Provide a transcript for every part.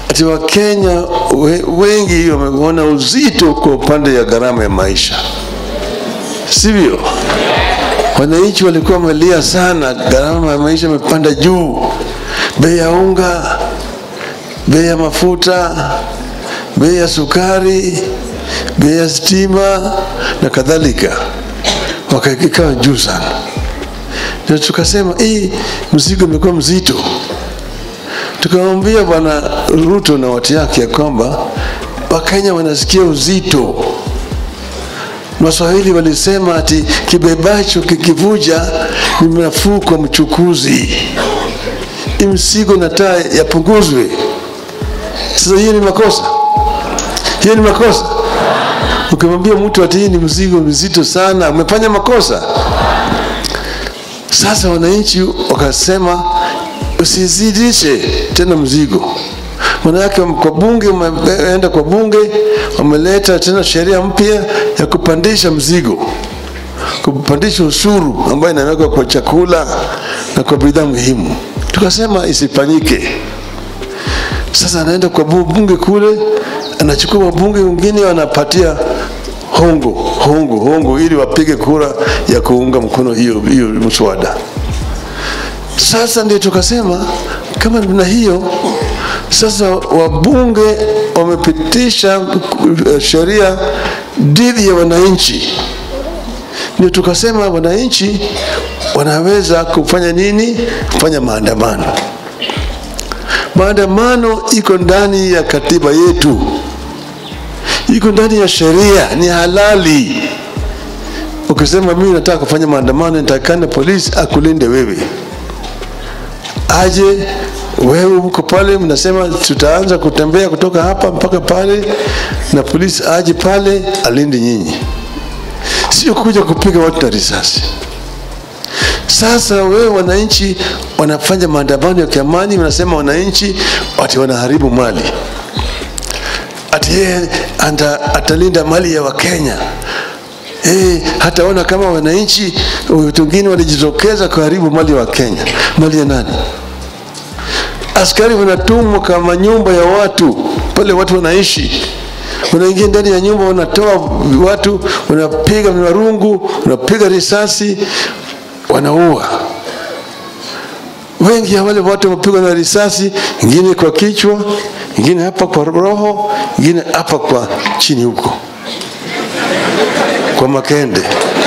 ati Wakenya we, wengi wameona uzito kwa upande ya gharama ya maisha, sivyo? Wananchi walikuwa wamelia sana, gharama ya maisha imepanda juu, bei ya unga, bei ya mafuta, bei ya sukari, bei ya stima na kadhalika, wakaikawa juu sana. Ndio tukasema hii mzigo imekuwa mzito. Tukamwambia Bwana Ruto na watu yake ya kwamba Wakenya wanasikia uzito. Waswahili walisema ati kibebacho kikivuja ni nafuu kwa mchukuzi. Hii mzigo nataa yapunguzwe. Sasa hiyo ni makosa, hiyo ni makosa. Ukimwambia mtu ati hii ni mzigo mzito sana, umefanya makosa. Sasa wananchi wakasema usizidishe tena mzigo. Maana yake kwa bunge, umeenda kwa bunge, wameleta tena sheria mpya ya kupandisha mzigo, kupandisha ushuru ambayo inawekwa kwa chakula na kwa bidhaa muhimu. Tukasema isifanyike. Sasa anaenda kwa bunge kule, anachukua wabunge wengine, wanapatia hongo hongo hongo, ili wapige kura ya kuunga mkono hiyo hiyo mswada. Sasa ndio tukasema kama na hiyo sasa, wabunge wamepitisha sheria dhidi ya wananchi, ndio tukasema wananchi wanaweza kufanya nini? Kufanya maandamano. Maandamano iko ndani ya katiba yetu, iko ndani ya sheria, ni halali. Ukisema mimi nataka kufanya maandamano, nitakana polisi akulinde wewe aje wewe uko pale, mnasema tutaanza kutembea kutoka hapa mpaka pale, na polisi aje pale alinde nyinyi, sio kuja kupiga watu na risasi. Sasa wewe wananchi wanafanya maandamano ya kiamani, wanasema wananchi ati wanaharibu mali, ati yeye atalinda mali ya Wakenya. Eh, hataona kama wananchi wengine walijitokeza kuharibu mali wa Kenya. Mali ya nani? Askari wanatumwa kama nyumba ya watu pale watu wanaishi, wanaingia ndani ya nyumba, wanatoa watu, wanapiga marungu, wanapiga risasi, wanaua. Wengi ya wale watu wamepigwa na risasi, ingine kwa kichwa, ingine hapa kwa roho, ingine hapa kwa chini huko kwa makende.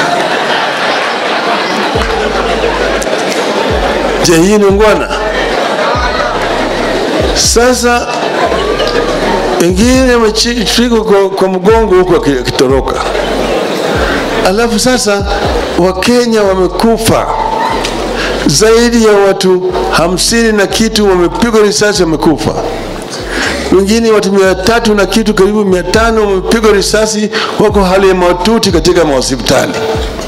Je, hii ni ungwana? Sasa wengine wameshikwa kwa, kwa mgongo huko akitoroka, alafu sasa Wakenya wamekufa zaidi ya watu hamsini na kitu wamepigwa risasi wamekufa wengine watu mia tatu na kitu karibu mia tano wamepigwa risasi, wako hali ya maututi katika mahospitali.